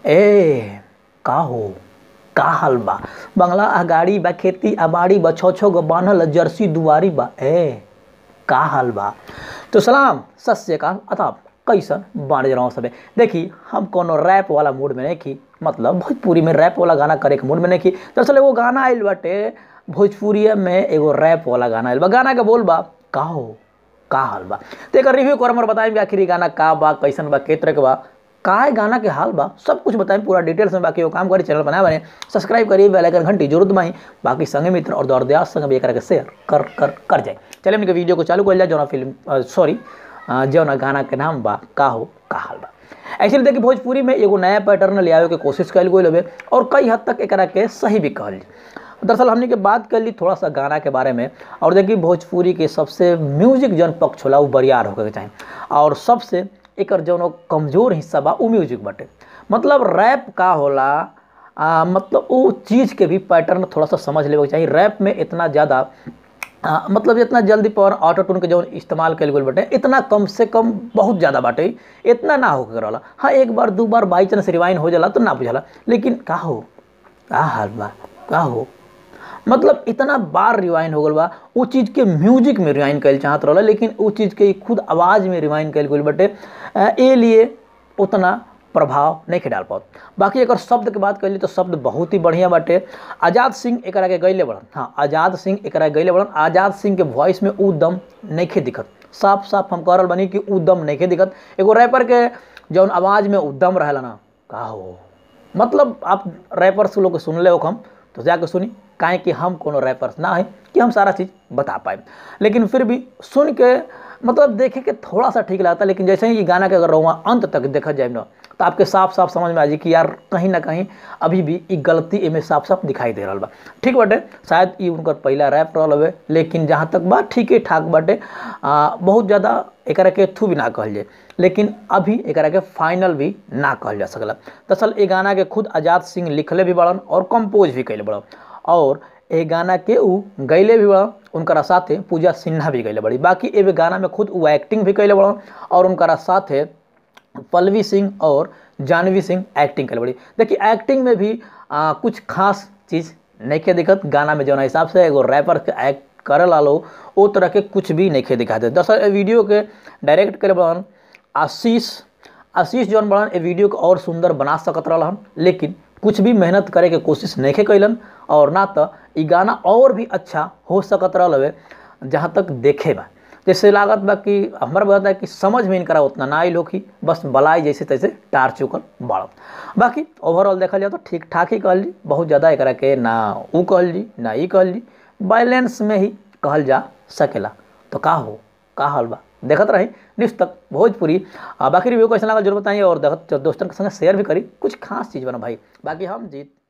ए का हो का हाल बा बंगला आ गाड़ी बा खेती आ बाड़ी बा छो छो गो बान्हल जर्सी दुआरी बा ए का हाल बा तो सलाम सत श्रीकाल अताब कैसन बाढ़ रहा सबे देखी हम कोनो रैप वाला मूड में नहीं की मतलब भोजपुरी में रैप वाला गाना करे के मूड में नहीं की दरअसल एगो गाना आइल बाटे भोजपुरी में एगो रैप वाला गाना आइल बा गाना के बोल बा का हो का हाल बा तो एक रिव्यू कर हमर बताएं आखिर ई गाना का बा कैसन बा के तरह के बा का है गाना के हाल बा सब कुछ बताएं पूरा डिटेल्स में बाकी वो काम करी चैनल बनाए बने सब्सक्राइब करिए बेल आइकन घंटी जरूर दबाई बाकी संगे मित्र और दौर दयास संग भी एक शेयर कर कर कर जाए चलिए हमने वीडियो को चालू कर लिया जौना फिल्म सॉरी जौना गाना के नाम बा का हो का हाल बा एक्चुअली देखिए भोजपुरी में एगो नया पैटर्न ले आवे के कोशिश कल गई हवे और कई हद तक एकरा के सही भी कहल दरअसल हमने के बात कर ली थोड़ा सा गाना के बारे में और देखिए भोजपुरी के सबसे म्यूजिक जौन पक्ष होला वो बरियार होकर के चाही और सबसे एक जौन कमजोर हिस्सा बा वो म्यूजिक बाटे मतलब रैप का होला आ, मतलब वो चीज़ के भी पैटर्न थोड़ा सा समझ लेवे के चाहिए रैप में इतना ज़्यादा आ, मतलब जितना जल्दी पर ऑटो टून के जो इस्तेमाल कल गई बाटे इतना कम से कम बहुत ज़्यादा बाटे इतना ना हो कर हाँ एक बार दो बार बाई चांस रिवाइन हो जाला तो ना बुझाला लेकिन का हो का हाल बा का हो मतलब इतना बार रिवाइन हो गल बा वो चीज़ के म्यूजिक में रिवाइन कल चाहत रहा लेकिन वो चीज़ के खुद आवाज़ में रिवाइन कल गई बटे ए लिए उतना प्रभाव नहीं के डाल पाओ बाकी अगर शब्द के बात करिए तो शब्द बहुत ही बढ़िया बाटे आज़ाद सिंह एक के गैले बढ़न हाँ आज़ाद सिंह एक गैले बढ़न आज़ाद सिंह के वॉइस में उ दम नहीं खे दिखत साफ साफ हम कह रहा बनी कि उ दम नहीं खे दिखत एगो रैपर के जौन आवाज़ में उदम रहेला ना का हो मतलब आप रैपर से लोग सुन ले हम तो जाके सुनी काहे कि हम कोनो रैपर्स ना है कि हम सारा चीज़ बता पाए लेकिन फिर भी सुन के मतलब देखे के थोड़ा सा ठीक लगता है लेकिन जैसे ही ये गाना के अगर रहुआ अंत तक देखा जाए ना तो आपके साफ साफ समझ में आ जाए कि यार कहीं ना कहीं अभी भी ये गलती इमें साफ साफ दिखाई दे रहा बा ठीक बाटे शायद ये उनकर पहला रैप रहा हवे लेकिन जहाँ तक बात ठीक ठाक बाटे बहुत ज़्यादा एक के थू भी ना कहल जाए लेकिन अभी एक के फाइनल भी ना कहल जा सकला दरअसल ये गाना के खुद आज़ाद सिंह लिखले भी बड़न और कंपोज भी कैले बड़न और ए गाना के ऊ गैले भी बड़ा उनकरा साथे पूजा सिन्हा भी गैले बड़ी बाकी ए गाना में खुद वो एक्टिंग भी कैले बड़ा और उनकरा साथे पल्लवी सिंह और जानवी सिंह एक्टिंग कैले बड़ी देखिए एक्टिंग में भी आ, कुछ खास चीज़ नहीं के दिक्कत गाना में जो हिसाब से एगो रैपर के एक्ट करे लालो वो तरह के कुछ भी नहीं के दिखाते दरअसल वीडियो के डायरेक्ट करे बड़न आशीष आशीष जौन बड़न ए वीडियो को और सुंदर बना सकत रहन लेकिन कुछ भी मेहनत करे के कोशिश नहीं कैलन और ना तो ये गाना और भी अच्छा हो सकत रहा जहाँ तक देखे बा जैसे लागत बा कि हमारा बात है कि समझ में इनकरा उतना ना आइल होखी बस बलाई जैसे तैसे टार चुकल बड़ बाकी ओवरऑल देखा जाए तो ठीक ठाक ही कहल जी बहुत ज़्यादा एक के ना ऊ कहल जी ना ई कहल जी बैलेंस में ही कहल जा सकेला तो का हो का हाल बा देखत रही न्यूज़ तक भोजपुरी बाकी रिव्यू कैसा लगा जरूर बताइए और दोस्तों के संग शेयर भी करी कुछ खास चीज़ बना भाई बाकी हम जीत